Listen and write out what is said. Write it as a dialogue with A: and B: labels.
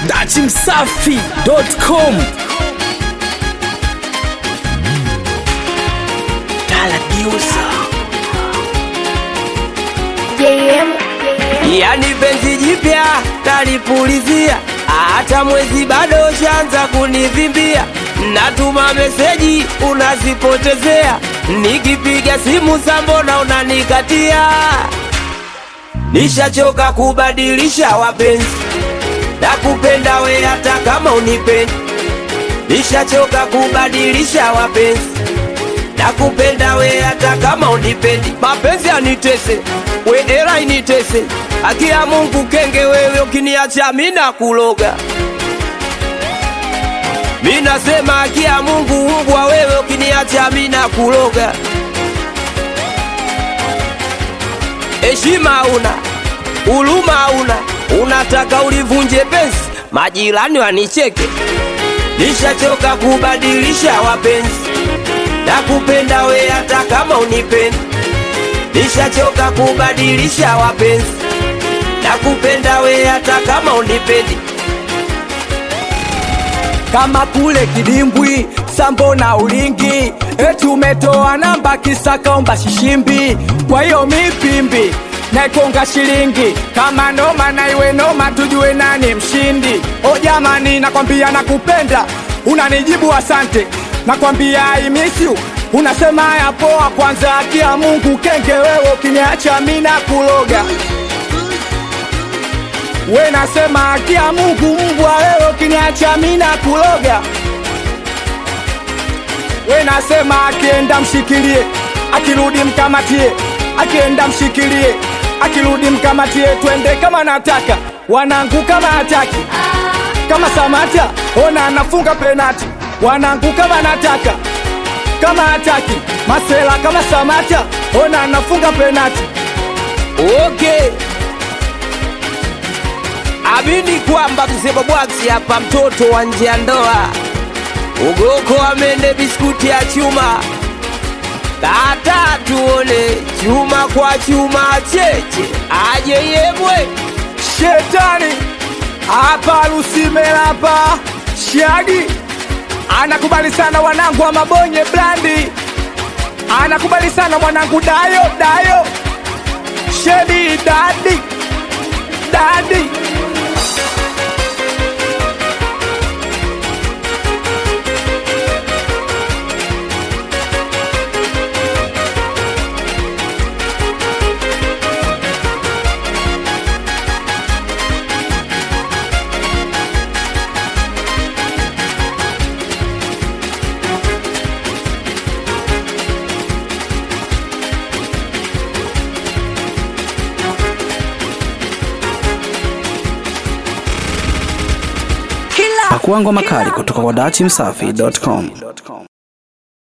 A: dachimsafi.com
B: JM
C: yani penzi jipya talipulizia, hata mwezi bado shanza kunivimbia, natuma meseji unazipotezea, nikipiga simu sambona unanikatia. Nishachoka kubadilisha wapenzi, nakupenda we hata kama unipendi. Nishachoka kubadilisha wapenzi, nakupenda we hata kama unipendi. Mapenzi anitese, we era initese, haki ya Mungu kenge wewe, ukiniacha mina kuloga. Mi nasema haki ya Mungu mbwa wewe, ukiniacha mina kuloga. Heshima una huruma una, unataka ulivunje penzi, majirani wanicheke. Nishachoka kubadilisha wapenzi, nakupenda we hata kama unipendi. Nishachoka kubadilisha wapenzi, nakupenda we hata kama unipendi.
D: kama kule kidimbwi sambo na ulingi eti umetoa namba kisakaomba shishimbi kwa hiyo mipimbi naikonga shilingi kama noma na iwe noma tujue nani mshindi o jamani nakwambia nakupenda unanijibu asante nakwambia I miss you unasema ya poa kwanza akia mungu kenge wewe ukiniacha mina kuloga we nasema akia Mungu mbwa wewe ukiniacha mina kuloga. We nasema akienda mshikilie, akirudi mkamatie, akienda mshikilie, akirudi mkamatie, twende kama nataka wanangu kama hataki kama Samata ona anafunga penati, wanangu kama nataka kama hataki Masela kama Samata ona anafunga penati.
C: Okay, amini kwamba mzee Babwaksi hapa, mtoto wa nje ya ndoa, ugoko amende biskuti ya chuma, kata tuone chuma kwa chuma, cheche aje yebwe
D: Shetani hapa Lusimela hapa Shagi anakubali sana wanangu wa Mabonye Blandi, anakubali sana mwanangu Dayo Dayo Shedi Dadi Dadi
A: pakuangwa makali kutoka kwa dachimsafi.com